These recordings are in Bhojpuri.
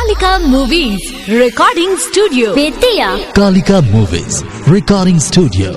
Kalika Movies Recording Studio Bettiah Kalika Movies Recording Studio.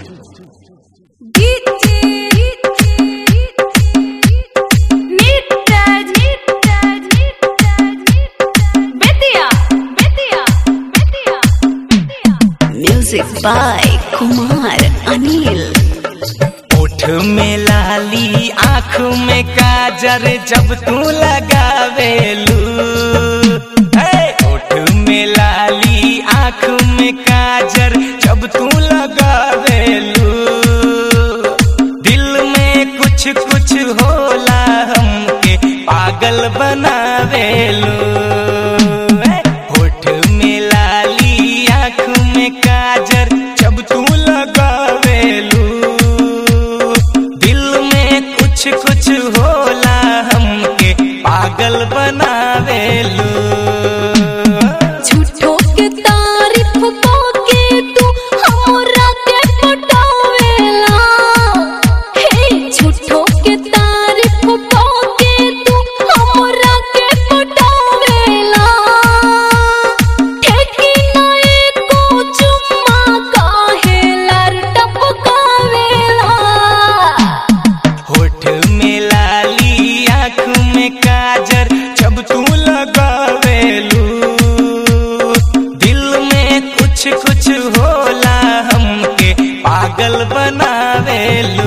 Music by Kumar Anil ओठ में लाली आँख में काजर जब तू लगावेलू हे! ओठ में लाली आँख में काजर जब तू लगावेलू दिल में कुछ कुछ होला हमके पागल बनावेलू हे! होठ में लाली आँख में काजर जब तू लगावेलू दिल में कुछ कुछ होला हमके पागल बनावेलू झूठो के तारीफ को के तू हमरा के पटावेला हे झूठो के तारीफ को के तू हमरा के पटावेला ठेकी नए को चुम्मा काहे लर टपकावेला होठ में लाली आँख में काजर जब तू लगावेलू दिल में कुछ कुछ होला हमके पागल बनावेलू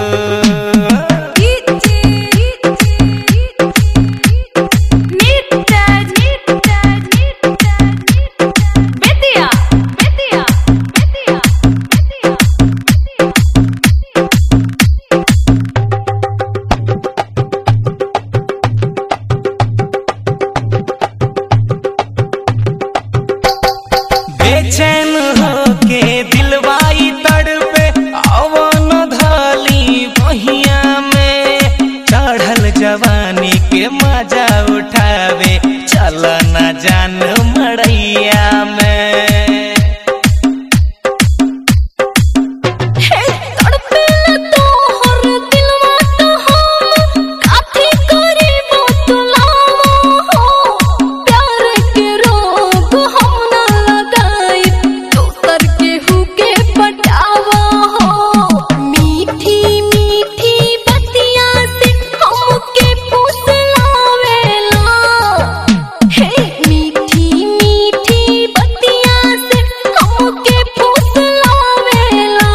बेचैन होके दिलवाई तड़पे अवन धाली बहिया में चढ़ल जवानी के मजा उठावे चल न जान मड़ैया में हे तड़पेला तोहर दिलवा तो हम काथी करी बतलावा हो प्यार के रोग हम न लगाई दोसर के हुके पटावा हो मीठी मीठी बतिया से हमके फुसलावेला हे मीठी मीठी बतिया से हमके फुसलावेला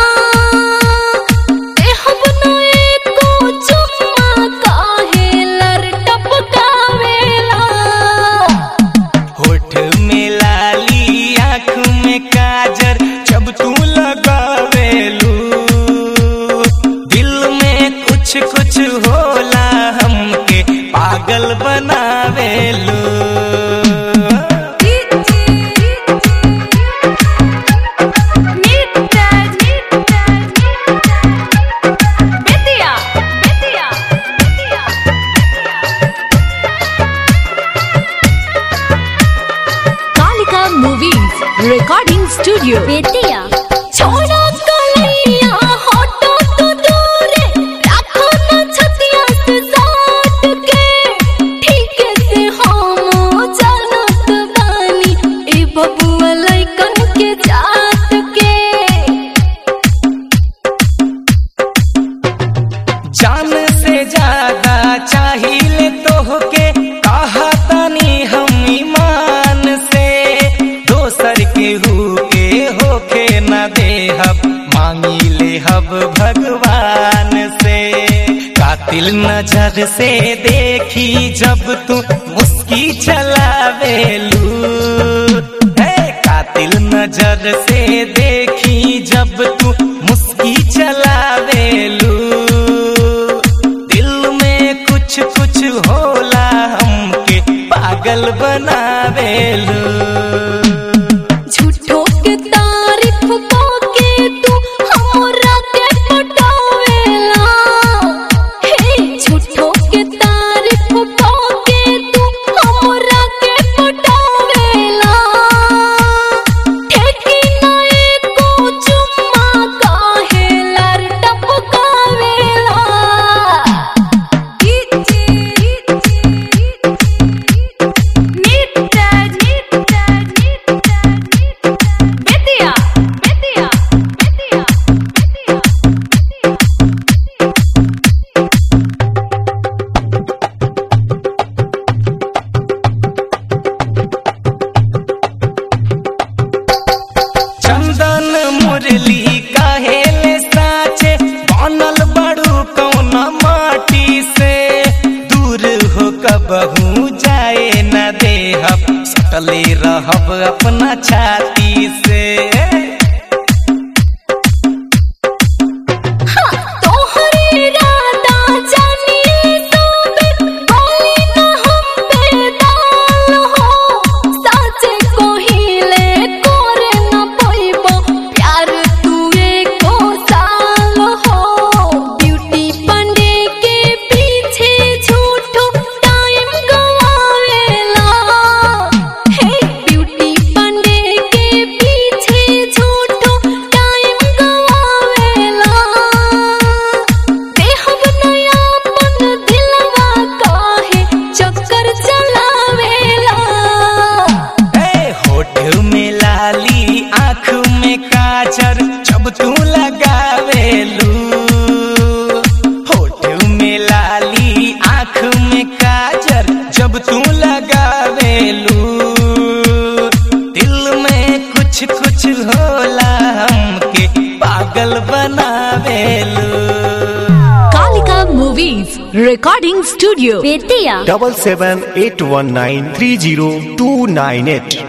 देहब नए को चुम्मा काहे लर टपकावेला होठ में लाली आँख में काजर जब तू लगावेलू दिल में कुछ कुछ होला हमके पागल बनावेलू Kalika Movies Recording Studio Bettiah छोड़ो कलैया हटो तो दूरे रखो न छतिया से साट के ठीक से हम जानत बानी ए बबुआ लइकन के जात के जान से ज्यादा चाहिए तोहके कहा तनी हम ईमान से दोसर के हुके होके न देहब मांगी ले हब भगवान से कातिल नजर से देखी जब तू मुस्की चलावेलू हे कातिल नजर से देखी जब तू मुस्की चलावेलू दिल में कुछ कुछ होला हमके पागल बनावेलू झूठो के तारीफ को के तू हमरा के पटावेला हे झूठो के तारीफ को के तू हमरा के पटावेला ठेकी नए को चुम्मा काहे लर टपकावेला सटले रहब अपना छाती से तोहरे राधा जानिए सोबे बोली ना हम पे दाल हो साचे कोहिले कोरे न पोइबो प्यार तू एको साल हो ब्यूटी पंडे के पीछे झूठो टाइम गवावेला हे ब्यूटी पंडे के पीछे झूठो टाइम गवावेला देहब नयापन दिलवा काहे चक्कर चलावेला ए होठ में लाली आँख में काजर जब तू लगावेलू होठ में लाली आँख में काजर जब तू लगावेलू दिल में कुछ कुछ होला हमके पागल बनावेलू Kalika Movies Recording Studio. Bettiah double seven eight one nine three zero two nine eight